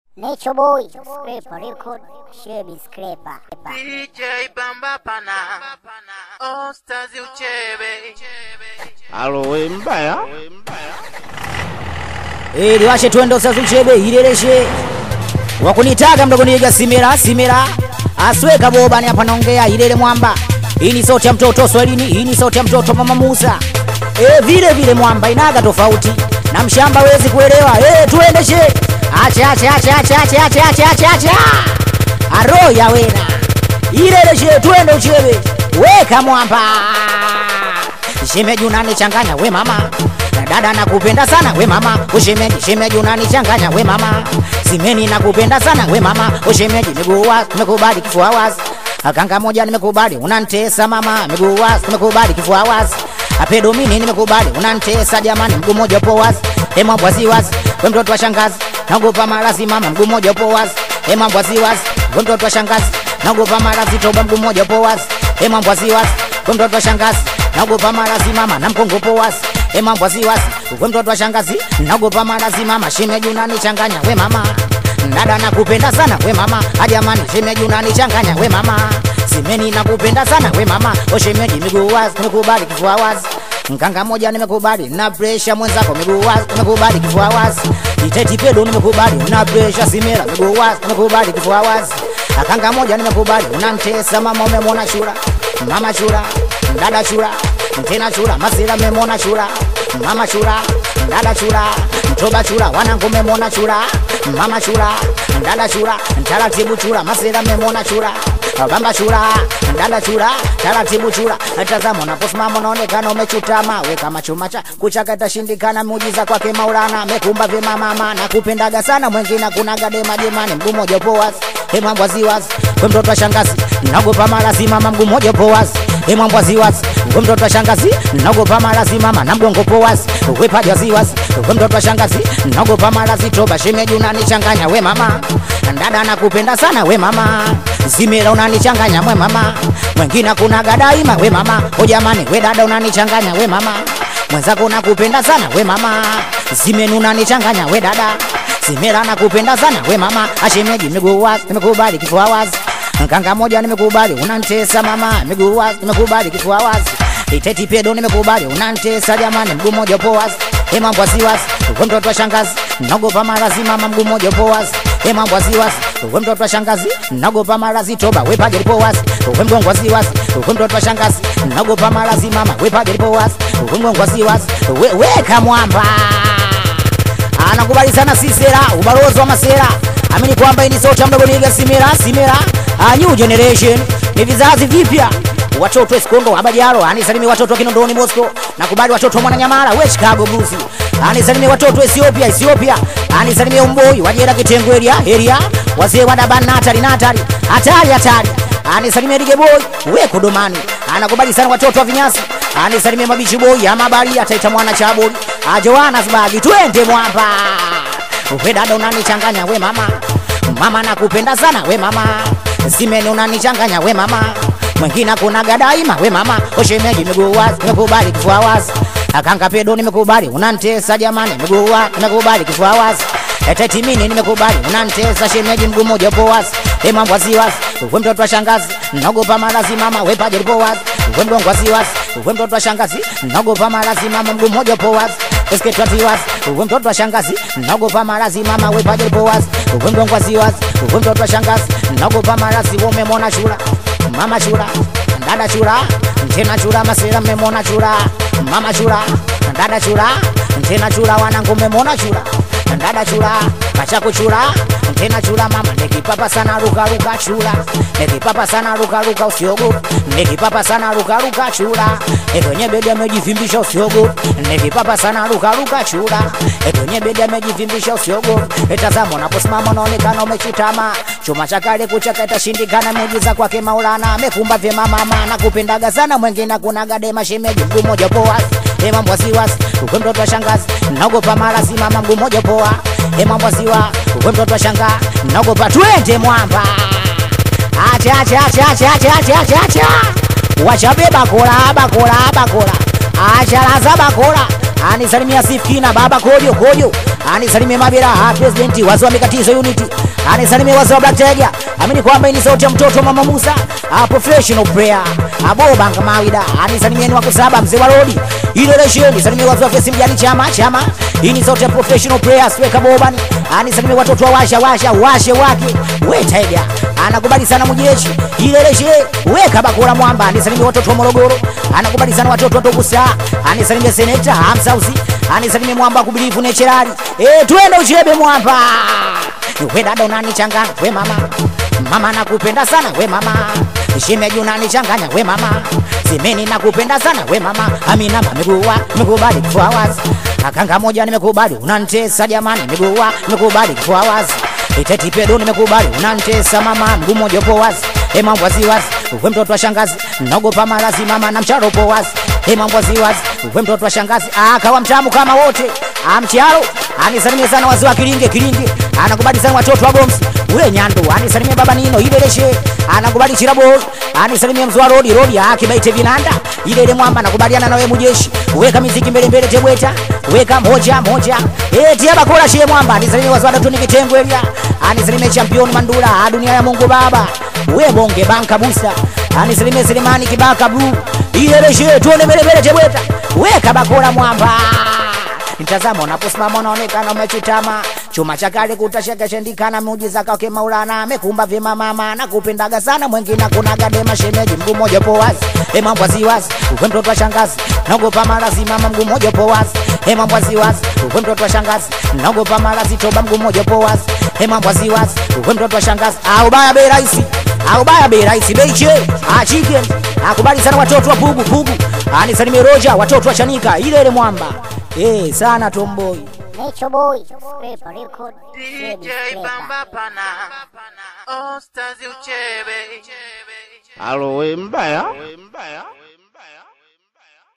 Nature Boy, Scraper Record, Shebi Scraper. DJ Bamba Pana, Ostazi Uchebe. Alo we mbaya Eh, liwashe twende usazuchebe ileleshe wakunitaga mdogo niga simira simira asweka bobani hapa naongea ilele mwamba hii ni sauti ya mtoto swahilini hii ni sauti ya mtoto mama Musa eh, vile vile mwamba inaga tofauti na mshamba wezi kuelewa eh, tuendeshe acha acha acha acha acha acha acha acha acha aro ya wena ileleshe twende uchebe weka mwamba shemeji unanichanganya we mama na dada nakupenda sana we mama ushemeji shemeji unanichanganya we mama simeni nakupenda sana we mama ushemeji miguu wazi nimekubali kifua wazi akanga moja nimekubali unantesa mama miguu wazi nimekubali kifua wazi apedomini nimekubali unantesa jamani mguu moja upo wazi ema bwazi wazi we mtoto wa shangazi naogopa malazi mama mguu moja upo wazi ema bwazi wazi we mtoto wa shangazi naogopa malazi toba mguu moja upo wazi ema bwazi wazi we mtoto wa shangazi naogopa malazi mama na mkongopo wazi e mambo wasiwasi we mtoto wa shangazi naogopa malazi mama shemeji unanichanganya we mama dada nakupenda sana we mama ajamani shemeji unanichanganya we mama simeni nakupenda sana we mama o shemeji miguu wazi nimekubali kifua wazi Mkanga moja nimekubali na presha mwenzako miguu wazi nimekubali kifua wazi iteti pedo nimekubali na presha simera miguu wazi nimekubali kifua wazi akanga moja nimekubali unamtesa mama umemwona shura mama shura dada shura tena chura mazira memona chura mama chura dada chura mtoba chura wanangu memona chura mama chura dada chura taratibu chura mazira memona chura bamba chura dada chura taratibu chura tazama unaposimama unaonekana umechutama we kama chuma cha kuchaka itashindikana muujiza kwake maulana mekumba vyema mama na kupendaga sana mwengine kunaga dema jemani mguu moja upo wazi hemwambwa ziwazi we mtoto wa shangazi naogopa malazi mama mguu moja upo wazi hemwambwa ziwazi we mtoto wa shangazi naogopa malazi mama na mgongo upo wazi we paja ziwazi we mtoto wa shangazi naogopa malazi toba shemeji unanichanganya we mama dada nakupenda sana we mama zimira unanichanganya we mama mwengine kunaga daima we mama o jamani we dada unanichanganya we mama mwenzako nakupenda sana we mama zimenu unanichanganya we dada Simera nakupenda sana we mama, ashemeji miguu wazi, nimekubali kifua wazi. Nkanga moja nimekubali, unantesa mama, miguu wazi, nimekubali kifua wazi. Iteti pedo nimekubali, unantesa jamani, mguu moja upo wazi. He mambo wasiwasi, we mtoto wa shangazi, naogopa marazi mama, mguu moja upo wazi. He mambo wasiwasi, we mtoto wa shangazi, naogopa marazi toba, we paja lipo wazi. We mgongo wasiwasi, we mtoto wa shangazi, naogopa marazi mama, we paja lipo wazi. We mgongo wasiwasi, we weka mwamba anakubali sana Sisera, ubalozi wa Masera. Amini kwamba hii ni sauti ya mdogo niga Simera, Simera, a new generation, ni vizazi vipya watoto Escondo Abajaro, anisalimi watoto wa Kinondoni Moscow, nakubali watoto wa Mwananyamala, we Chicago Blues, anisalimi watoto wa Ethiopia, Ethiopia, anisalimi Umboi, Wajera Kitengo area, area, wazee wa Daban Natali, Natali, hatari hatari, anisalimia Dige Boy, we Kodomani, anakubali sana watoto wa Vinyasi, anisalimia Mabichi Boy, ya Mabari, ataita mwana Chaboli, ajoana Zbagi, twende mwamba. We dada unanichanganya we mama, mama nakupenda sana we mama, simeni unanichanganya we mama, mwengine kunaga daima we mama, oshemeji miguu wazi, nimekubali kifua wazi, akanga pedo nimekubali, unantesa jamani, miguu wazi, nimekubali kifua wazi Eteti mini nimekubali, unantesa shemeji, mguu moja upo wazi, e mambo waziwazi, we mtoto wa shangazi, naogopa malazi mama, we paja lipo wazi, we mgongo waziwazi, we mtoto wa shangazi, naogopa malazi mama, mguu moja upo wazi, esketi waziwazi, we mtoto wa shangazi, naogopa malazi mama, we paja lipo wazi, we mgongo waziwazi, we mtoto wa shangazi, naogopa malazi, we umemwona chura, mama chura, dada chura, tena chura, masira mmemwona chura, mama chura, dada chura, tena chura, wanangu mmemwona chura dada chura kachaku chura tena chura mama nikipapa sana ruka ruka chura nikipapa sana ruka ruka usiogope nikipapa sana ruka ruka chura kwenye bedi amejivimbisha usiogope nikipapa sana ruka ruka chura kwenye bedi amejivimbisha usiogope tazama unaposimama unaonekana umechutama chuma cha kale kuchaka itashindikana muujiza kwake Maulana amekumba vyema mama nakupendaga sana mwengine kunaga dema shemeji mguu moja poa Hey mambo wasiwasi, ukwe mtoto wa shangazi, naogopa malazi mama mguu moja poa. Hey mambo wasiwa, ukwe mtoto wa shanga, naogopa twende mwamba. Acha acha acha acha acha acha acha acha. Wacha beba kola bakola bakola. Acha laza bakola. Anisalimia Sifkina baba kojo kojo. Anisalimia Mabira ha presidenti wazi wa mikatizo unity. anisalimie wazee wa Black Tiger, amini kwamba hii ni sauti ya mtoto mama Musa, a professional player, abobanga mawida, anisalimieni wako saba mzee wa rodi ile leshe, nisalimie wazee wa kesi mjani chama chama, hii ni sauti ya professional player, sweka bobani, anisalimie watoto wa washa washa washe wake, we Tiger anakubali sana mujeshi ile leshe, weka bakora mwamba, anisalimie watoto wa Morogoro, anakubali sana watoto wa Togusa, anisalimie seneta Hamsausi, anisalimie mwamba kubilifu necherari, eh twende uchebe mwamba we dada unanichanganya we mama mama nakupenda sana we mama shemeji unanichanganya we mama simeni nakupenda sana we mama amina mamegua nimekubali kufua wazi akanga moja nimekubali unanitesa jamani nimegua nimekubali kufua wazi iteti pedo nimekubali unanitesa mama mguu mmoja upo wazi e mambo wazi wazi uwe mtoto wa shangazi naogopa marazi mama na mcharo upo wazi e mambo wazi wazi uwe mtoto wa shangazi akawa mtamu kama wote amcharo anisalimie sana wazee wa kilinge kilinge anakubali sana watoto wa gomsi ule nyando anisalimie baba nino ibeleshe anakubali chirabo anisalimie mzwa rodi rodi akibaite vinanda ile ile mwamba nakubaliana na wewe mujeshi weka miziki mbele mbele tebweta weka moja moja eh tia bakora shie mwamba anisalimie wazee wa datuni kitengo elia anisalimie champion mandula dunia ya Mungu baba we bonge banka busa anisalimie Selemani kibaka blue ile leshe tuone mbele mbele tebweta weka bakora mwamba Mtazamo unaposimama unaonekana umechutama, chuma cha kale kutashekeshendikana, muujiza kwake Maulana amekumba vyema mama, nakupendaga sana mwengine kunaga dema shemeji, mguu mmoja upo wazi, e mambo waziwazi, uwe mtoto wa shangazi, naogopa marazi mama, mguu mmoja upo wazi, e mambo waziwazi, uwe mtoto wa shangazi, naogopa marazi toba, mguu mmoja upo wazi, e mambo waziwazi, uwe mtoto wa shangazi, au baya bei rahisi au baya bei rahisi bei che ah chicken akubali sana watoto wa pugu pugu anisalimie Roja watoto wa Chanika ile ile mwamba eh sana tomboy Nature Boy, Scraper Record, Shady DJ Scraper. Bamba Pana, All Stars Uchebe. alo we mbaya